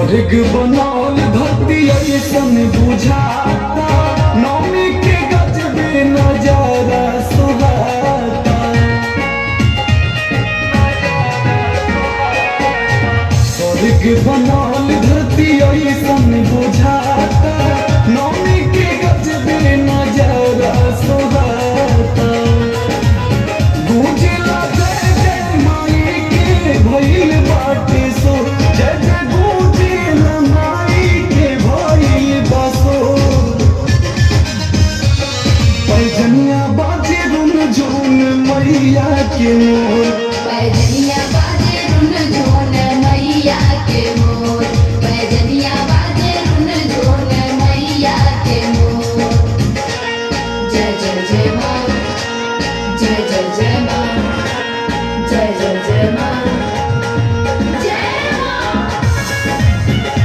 स्वर्ग बनौल धरती ऐसन बुझाता नौमी के गजबे नजारा सुहाता स्वर्ग बनौल धरती ऐसन बुझाता नौमी के गजबे नजारा सुहाता गूंजला जय जय माई के भइल बाटे सो जय जय गूंजला माई के भइल बसो पैजनिया बाजे रुन झून मैया के मोर पैजनिया बाजे रुन झोन मैया के मोर पैजनिया बाजे रुन झोन मैया के मोर जय जय जय माँ जय जय जय माँ जय जय जय माँ जय माँ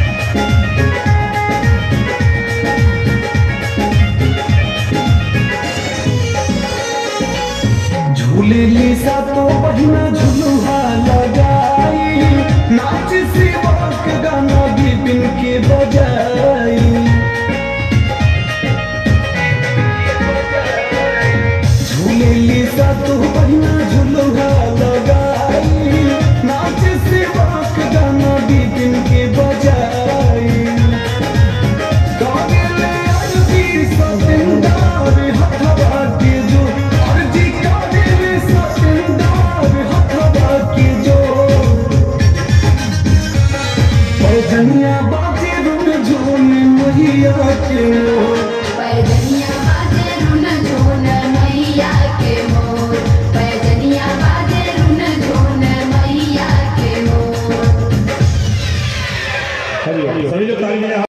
झूले ली सा तो बहिना झुलुहा लगाई नाच सेवक गाना बिपिन के बजाई झूले ली सा तो बहिना झुलुहा लगाई नाच सेवक गाना बिपिन के बजाई काबिले अर्जी सतिंदार हथवा के जो अर्जी काबिले सतिंदार हथवा के जो पैजनिया बाजे रुन झून मैया के मोर पैजनिया बाजे रुन झोन मैया के मोर पैजनिया बाजे रुन झोन मैया के मोर सभी लोग ताली बजाएं।